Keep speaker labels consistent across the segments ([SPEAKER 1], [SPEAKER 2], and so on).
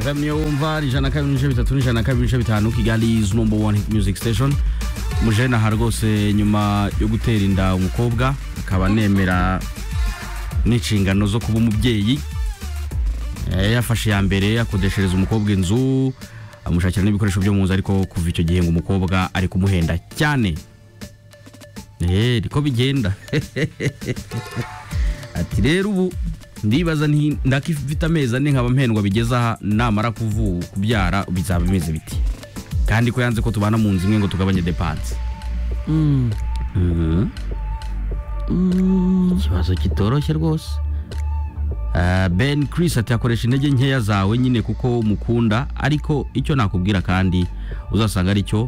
[SPEAKER 1] fm niyo wumva ijana na kabiri n'ibice bitatu n'ijana na kabiri n'ibice bitanu kigali is number one hit music station mujena aha rwose nyuma yo gutera inda umukobwa akaba nemera n'inshingano zo kuba umubyeyi Eh, yafashe iya mbere akodeshereza umukobwa inzu amushakira n'ibikoresho byo mu nzu ariko kuva icyo gihe ngo umukobwa ari kumuhenda cyane Eh, niko bigenda ati rero ubu ndibaza nti ndakifite amezi ane nkaba mpendwa bigeze aha namara kuvu kubyara bizaba bimeze biti kandi ko yanze ko tubana mu nzu imwe ngo tugabanye depanse ikibazo kitoroshye rwose Ah, ben chris ati akoresha intege nkeya zawe nyine kuko mukunda ariko icyo nakubwira kandi uzasanga ari cyo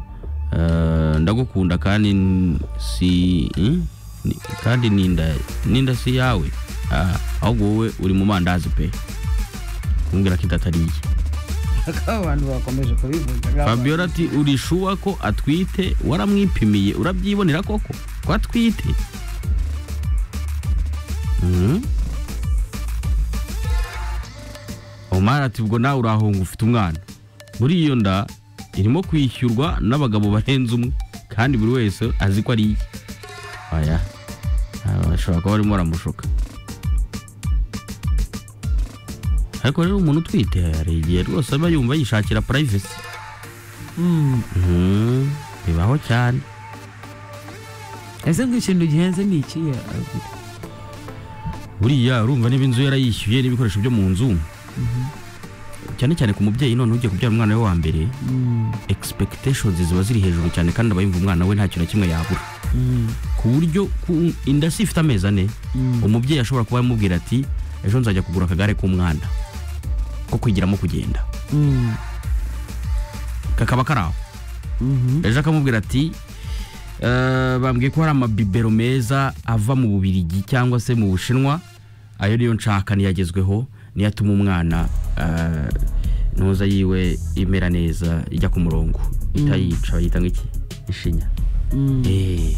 [SPEAKER 1] ah, ndagukunda kandi n- si hmm? Ni- kandi ninda ninda si yawe Ah, ahubwo wowe uri mu mandazi pe kumbwira ko idatariye
[SPEAKER 2] akaba abantu bakomeje kubivuga
[SPEAKER 1] fabiola ati urishuwa ko atwite waramwipimiye urabyibonera koko ko atwite Mhm. omar ati ubwo nawe urahunga ufite umwana muri iyo nda irimo kwishyurwa n'abagabo barenze umwe kandi buri wese azi ko ari iye aya aba bashobora kuba barimo baramushuka ariko rero umuntu utwite hari igihe rwose aba yumva yishakira purayivesi
[SPEAKER 2] Mm.
[SPEAKER 1] Mhm, bibaho cyane
[SPEAKER 2] ese ngo ikintu gihenze ni ikihe
[SPEAKER 1] buriya urumva niba inzu yarayishyuye n'ibikoresho byo mu nzu cyane cyane ku mubyeyi none ugiye kubyara umwana we wa mbere
[SPEAKER 2] Mm,
[SPEAKER 1] expectations ziba ziri hejuru cyane kandi aba yumva umwana we nta kintu na kimwe yabura
[SPEAKER 2] mm,
[SPEAKER 1] ku buryo ku- inda si ifite amezi ane
[SPEAKER 2] mm.
[SPEAKER 1] umubyeyi ashobora kuba yamubwira ati ejo nzajya kugura akagare k'umwana ko kwigiramo kugenda
[SPEAKER 2] Mm,
[SPEAKER 1] kakaba kari aho
[SPEAKER 2] mhm.
[SPEAKER 1] ejo akamubwira ati "Eh, bambwiye ko hari amabibero meza ava mu bubirigi cyangwa se mu bushinwa ayo niyo nshaka niyagezweho niyo atuma umwana eh, ntuza yiwe imera neza ijya ku murongo itayica bayita nk'iki ishinya
[SPEAKER 2] Mm.
[SPEAKER 1] Eh,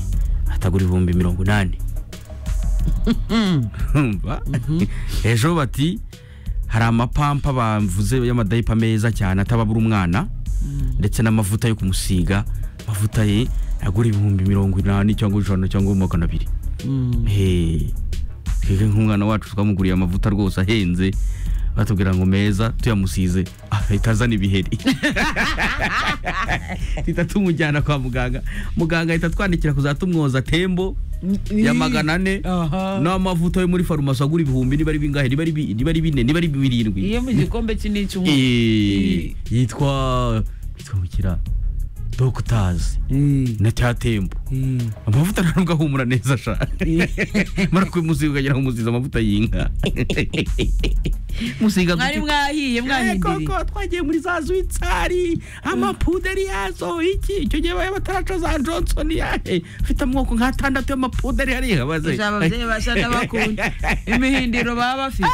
[SPEAKER 1] atagura ibihumbi mirongo inani Urumva? ejo bati hari amapampa bavuze y'amadayipa meza cyane atababura umwana ndetse n'amavuta yo kumusiga amavuta ye agura ibihumbi mirongo inani cyangwa ijana cyangwa magana abiri
[SPEAKER 2] Mm.
[SPEAKER 1] Hey, twebwe nk'umwana wacu twamuguriye amavuta rwose ahenze batubwira ngo meza tuyamusize ahita azana ibiheri tuhita tumujyana kwa muganga muganga ahita atwandikira kuzatumwoza tembo ya magana ane
[SPEAKER 2] Aha.
[SPEAKER 1] n'amavuta yo muri farumasi agura ibihumbi niba ari bingahe niba ari bi- niba ari bine niba ari birindwi
[SPEAKER 2] iyo mu gikombe kinini cy'umuntu
[SPEAKER 1] Eh, yitwa yitwa mukira dogutazi na cya tembo amavuta ntabwo ahumura neza shaka mara kumusiga ukagira ngo umusize amavuta y'inka musiga
[SPEAKER 2] mwari mwahiye mwahindiriye
[SPEAKER 1] koko twagiye muri za zwitsari amapuderi yazo iki icyo gihe bari bataraca za johnson yahe ufite amoko nk'atandatu y'amapuderi hariya baze
[SPEAKER 2] ijambo ababyeyi basa n'abakunda imihindiro baba bafite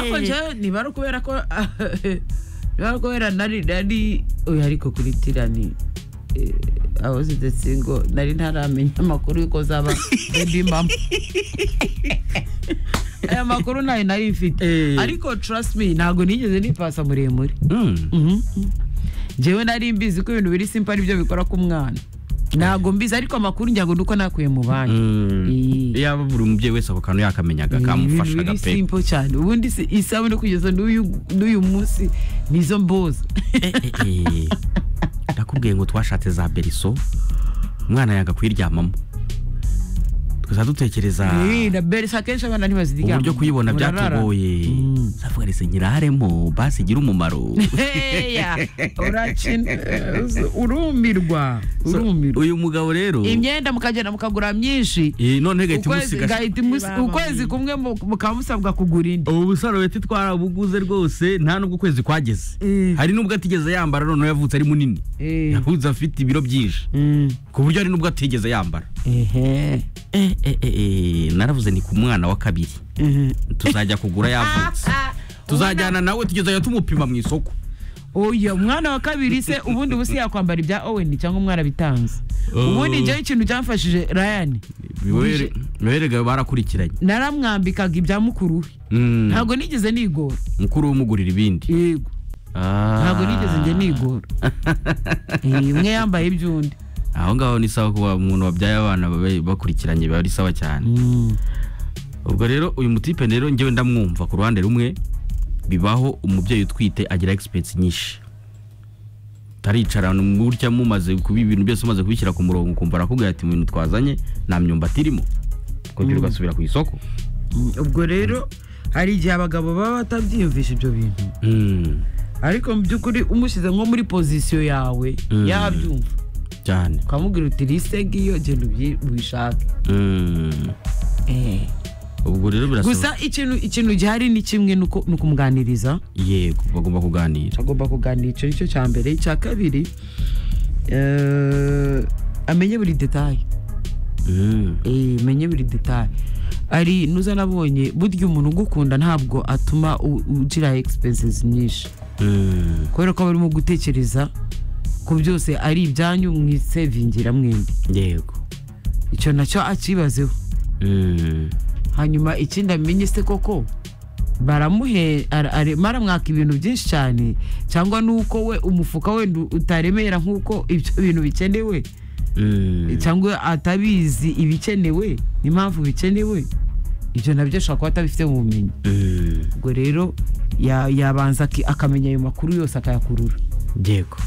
[SPEAKER 2] ariko njyewe niba ari ukubera ko niba ari ukubera nari nari oya ariko kuri tirani abazi ndetse ngo nari ntaramenya amakuru y'uko zaba baby mama aya makuru ntayo nari mfite
[SPEAKER 1] Eh.
[SPEAKER 2] ariko trust me ntabwo nigeze nipasa muremure Mhm. njyewe nari mbizi ko ibintu biri simple aribyo bikora ku mwana ntabwo mbizi ariko amakuru njyago nuko nakuye mu banki Eh.
[SPEAKER 1] yaba buri mubyeyi wese ako kantu yakamenyaga
[SPEAKER 2] ibintu
[SPEAKER 1] kamufashaga
[SPEAKER 2] biri
[SPEAKER 1] pe
[SPEAKER 2] simple cyane ubundi si- isabune kugeza n'uyu n'uyu munsi nizo mboza
[SPEAKER 1] Eh, ndakubwiye ngo twashatse za beriso umwana yanga kuyiryamamo tukazajya dutekereza
[SPEAKER 2] Eh, na berisa akenshi abana ntibaziryama
[SPEAKER 1] uburyo kuyibona byatugoye
[SPEAKER 2] Mm.
[SPEAKER 1] zavuga rese nyiraremo basi igira umumaro
[SPEAKER 2] urakina urumirwa
[SPEAKER 1] So,
[SPEAKER 2] urumirwa
[SPEAKER 1] uyu mugabo rero
[SPEAKER 2] imyenda mukagenda mukagura myinshi
[SPEAKER 1] eh, none gahita
[SPEAKER 2] ukwezi
[SPEAKER 1] imusiga
[SPEAKER 2] gahita imusi- ukwezi kumwe mu- mukaba musabwa kugura indi
[SPEAKER 1] ubu busarubeti twarabuguze rwose nta nubwo ukwezi kwageze
[SPEAKER 2] Eh.
[SPEAKER 1] hari nubwo atigeze yambara noneho yavutse ari munini
[SPEAKER 2] Eh.
[SPEAKER 1] yavutse afite ibiro byinshi
[SPEAKER 2] Mm.
[SPEAKER 1] ku buryo hari nubwo atigeze yambara
[SPEAKER 2] Ehe.
[SPEAKER 1] Eh, eh, eh, eh, naravuze ni ku mwana wa kabiri
[SPEAKER 2] Mhm.
[SPEAKER 1] tuzajya kugura yavutse tuzajyana nawe tugezeyo tumupima mu isoko
[SPEAKER 2] oya umwana wa kabiri se ubundi ubu si yakwambara ibya owen cyangwa umwana bitanze
[SPEAKER 1] Oh.
[SPEAKER 2] ubundi njyewe ikintu cyamfashije ryan
[SPEAKER 1] Biwere- biwerega barakurikiranye
[SPEAKER 2] naramwambikaga ibya mukuru we
[SPEAKER 1] Mm.
[SPEAKER 2] ntabwo nigeze nigora
[SPEAKER 1] mukuru umugurira ibindi
[SPEAKER 2] yego
[SPEAKER 1] Ah.
[SPEAKER 2] ntabwo nigeze njye nigora Eh, umwe yambaye iby'undi
[SPEAKER 1] aho ngaho ni sawa kuba umuntu wabyaye abana babe- bakurikiranye biba ari sawa cyane
[SPEAKER 2] Mm.
[SPEAKER 1] ubwo rero uyu mutipe rero njyewe ndamwumva ku ruhande rumwe bibaho umubyeyi utwite agira egisperiyensi nyinshi utaricara ni gutya mumaze kubi ibintu byose umaze kubishyira ku murongo ukumva arakubwira ati mu bintu twazanye nta myumbati irimo kongera ugasubira ku isoko
[SPEAKER 2] Mm, ubwo rero hari igihe abagabo baba batabyiyumvisha ibyo bintu
[SPEAKER 1] Mm,
[SPEAKER 2] ariko mu by'ukuri umushyize nko muri pozisiyo yawe
[SPEAKER 1] Mm.
[SPEAKER 2] yabyumva
[SPEAKER 1] cyane
[SPEAKER 2] ukamubwira uti risite ngiyo genda ubyi- ubishake
[SPEAKER 1] Mm, ubwo rero birasaba
[SPEAKER 2] gusa ikintu ikintu gihari ni kimwe ni uko- ni ukumuganiriza
[SPEAKER 1] yego bagomba kuganira
[SPEAKER 2] agomba kuganira icyo nicyo cya mbere icya kabiri eh, amenye buri detaye
[SPEAKER 1] Mm,
[SPEAKER 2] Eh, menye buri detaye ari nuza nabonye burya umuntu ugukunda ntabwo atuma u- ugira expenses nyinshi
[SPEAKER 1] mm,
[SPEAKER 2] kubera ko barimo gutekereza ku byose ari ibyanyu mwisevingira mwembi
[SPEAKER 1] yego
[SPEAKER 2] icyo nacyo akibazeho
[SPEAKER 1] Mm,
[SPEAKER 2] hanyuma ikindi amenye se koko baramuhe ara- are- maramwaka ibintu byinshi cyane cyangwa nuko we umufuka wenda utaremera nk'uko ibyo bintu bikenewe
[SPEAKER 1] mm,
[SPEAKER 2] cyangwa atabizi ibikenewe n'impamvu bikenewe ibyo nabyo ashobora kuba atabifite mu bumenyi
[SPEAKER 1] mm,
[SPEAKER 2] ubwo rero ya- yabanza aki- akamenya ayo makuru yose akayakurura
[SPEAKER 1] yego